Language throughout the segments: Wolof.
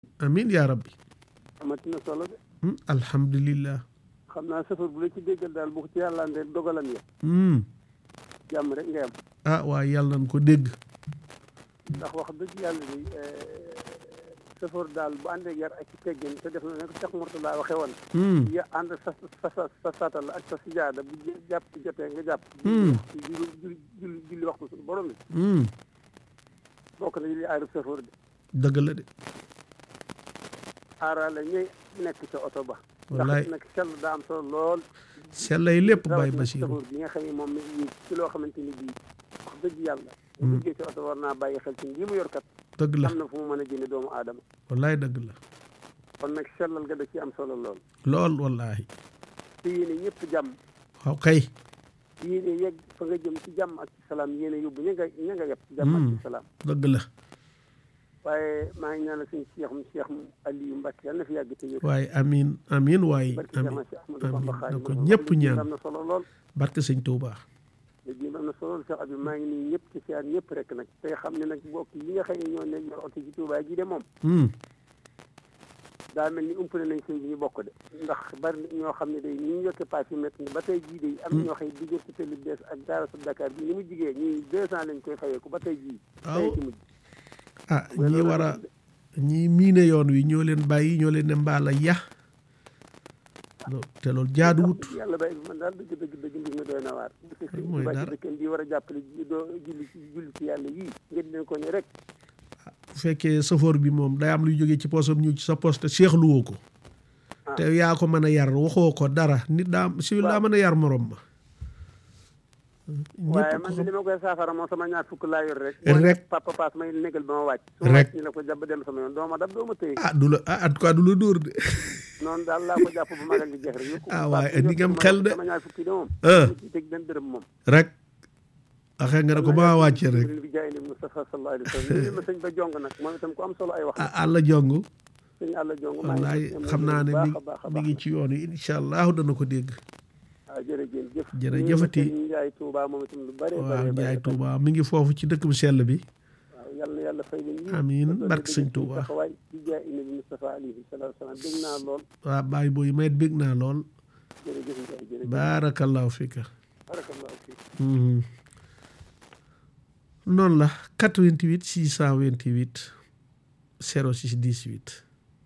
amin yaa rabbi amati na solo de Hmm, alhamdulillah xam naa safar bu la ci déggal daal bu ko ci yàlla andee dogalam ya Hmm. jàmm rek ngay am ah waaye yàlla nañ ko dégg ndax wax dëgg yàlla ni safar daal bu àndee yar ak ci teggin te def na ne ko Cheikh Mourtala waxee woon Hmm. ya ànd sa sa sa sa satal ak sa sijaada bu jë- jàpp jotee nga jàpp Hmm. julli julli julli julli waxtu suñu borom bi Hmm. bokk na li aarub safar de dëgg la de aaraale ñuy nekk ca oto ba Wallaay. ndax nag sell daa am solo lool sellay lépp Baye rawatina Basiru safar bi nga xam ne moom mi ngi ci loo xamante ni bii wax dëgg yàlla bu Hmm. duggee ci oto war naa bàyyi xel ci lii mu yor kat dëgg la am na fu mu mën a jëme doomu aadama wallaay dëgg la kon nag sellal ga da ci am solo lool lool wallahi te yéene ñëpp jàmm waaw kay yéene yegg fa nga jëm ci jàmm ak ci salaam yéene yóbbu ña nga ña nga yeb ci jàmm ak Hmm. ci salaam dëgg la waaye maa ngi ñaanal suñu Cheikh mu Cheikh Aliou Mbacke yal na fi yàgg te wér waaye amin amin waaye barke amin Cheikh Ahmadou Bamba amin na Xaadimu ko Rasuul. ñëpp liggéey bi ñaan am na solo lool barke sëñ Tuubaa liggéey bi am na solo lool Cheikh Abib maa ngi nii ñëpp ci siyaan ñëpp rek nag tey xam ne nag bokk yi nga xam ne ñoo ne yor oto ci Touba ji de moom Hmm. daa mel ni umpale nañ sëñ bi ñu bokk de ndax bari na ñoo xam ne day ñu ñu yokkee paas yu métti ba tey jii de am na ñoo xam ne diggante télé bees ak daara sa Dakar bi ni mu jigee ñii deux cent lañ koy fayeeku ba tey jii Waaw. tey ci mujj ah ñi war a ñi miine yoon wi ñoo leen bàyyi ñoo leen ne mbaala ya lo- te loolu jaaduwut yàlla bay man daal dëgg dëgg dëgg mbir mi doy na waar bu fi sëñ mooy Tuubaa ci dara. dëkkam bi war a jàppale ji- doo julli ci julli ci yàlla yii ngeen leen ko ne rek bu fekkee safoor bi moom day am luy jógee ci poosam ñu ci sa poos te seexluwoo ko Ah. te yaa ko mën a yar waxoo ko dara nit daa si daa mën a yar morom ma waaye ñëpp man ko de li ma koy saafara moom sama ñaar fukk laa yor rek Rek. boo nekk papa paas may négal ba ma wàcc su ma Rek. wàcc ñu la ko jàpp dem sama yoon doo ma dab doo ma tëye ah du la ah en tout cas du la dóor de noonu daal laa ko jàpp ba magal di jeex rek yokku Ah, ko waaye paas bi ni nga am yokku xel ma de. sama ñaar fukki de moom Ah. mu ci teg benn dërëm moom rek waxee nga ne ko ba wàcce rek bi jaay ni Moustapha sallallahu alayhi wa sallam ñu ma sëñ ba jong nag moom itam ku am solo ay wax ah àlla jong sëñ àlla jong maa ngi wallaay koy xam naa ne mi baax a baax a mi baax ngi ci yoon wi incha allahu dana ko dégg waaw jërëjëf jëf Jërëjëfati. ñu Njaay Touba moom itam lu bare waaw bare Njaay bare Tuuba mi ngi foofu ci dëkk bu sell bi waaw yàlla na yàlla fay leen yiw Amiin, te doon barke dëgg sëñ ci Touba. taxawaay di jaay indi bi Moustapha alayhi salaatu salaam dégg naa lool waa bàyyi booy mayet bég naa lool jërëjëf Njaay jërëjëf baarakallahu fika barakallahu fiik Mhm. noonu la 88 628 06 18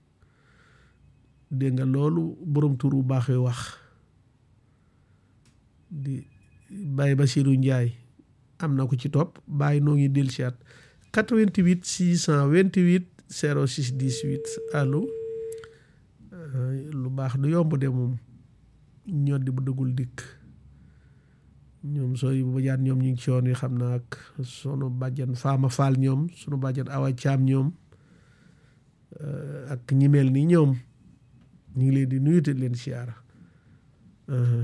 dégg nga loolu borom tur bu baax wi wax di Baye Basirou Ndiaye am na ko ci topp Baye noo ngi dellu si at 88 628 06 18 allo Euh, lu baax du yomb de moom ñoddi bu dëggul dikk ñoom sooy bu bajaan ñoom ñu ngi ci yoon wi xam naa ak sunu bàjjan faama faal ñoom sunu bàjjan awa caam ñoom euh, ak ñi mel ni ñoom ñu ngi leen di nuyu te leen siyaara Uh-huh.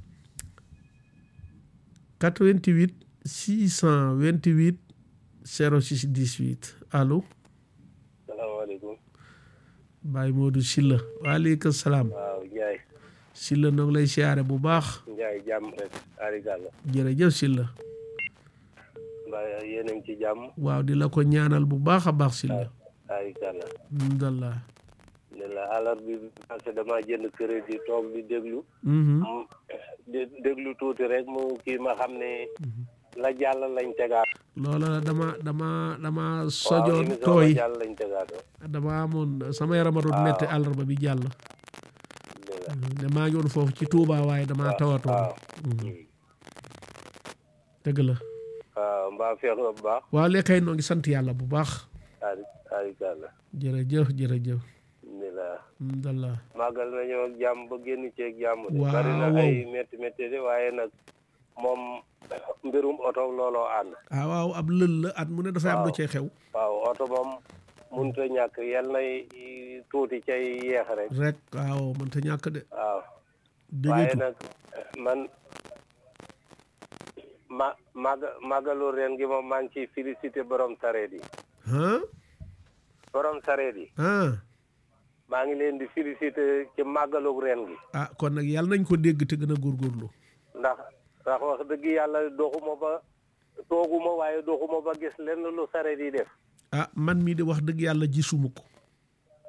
88 628 06 18 allo salaamaaleykum Baye Modou Silla waaleykum salaam waaw Ndiaye Silla noo ngi lay siyaare bu baax Ndiaye jàmm rek arigàlla jërëjëf Silla mbaa yéen a ngi ci jàmm waaw di la ko ñaanal bu baax a baax Silla arigàlla alhamdulillah ne la alarba bi parce que damaa jënd crédit toog di déglu Mhm. mu di déglu tuuti rek mu kii ma xam ne la jàll lañ tegaat loola la dama dama dama waaw sojoon émission tooy la jàll lañ tegaat dama amoon sama yarama doon Waaw. metti àllarba bi jàll dëgg la ne maa ngi woon foofu ci Touba waaye dama tawatoon waaw Mhm. dëgg la waaw mbaa feex nga bu baax waaw lekkay noo ngi sant yàlla bu baax ari arigàlla jërëjëf jërëjëf ni la alhamdulillah màggal nañoo ak jàmm ba génn ceeg jàmm de Waaw. bari na ay métti métti de waaye nag moom mbirum oto looloo ànd ah waaw ab lël la at mu ne dafay am lu Waaw. cay xew waaw oto moom mënut a ñàkk yal nay tuuti cay yeex rek rek waaw mënta ñàkk de waaw waaye déggeetu nag man ma màgg màggalu ren gi moom maa ngi ciy félicité borom sareet yi ah borom sareet yi ah maa ngi leen di félicité ci màggalu ren gi ah kon nag yàlla nañ ko dégg te gën a góorgóorlu ndax ndax wax dëgg yàlla doxuma ba tooguma waaye doxuma ba gis lenn lu sareet yi def ah man mii de wax dëgg yàlla gisuma ko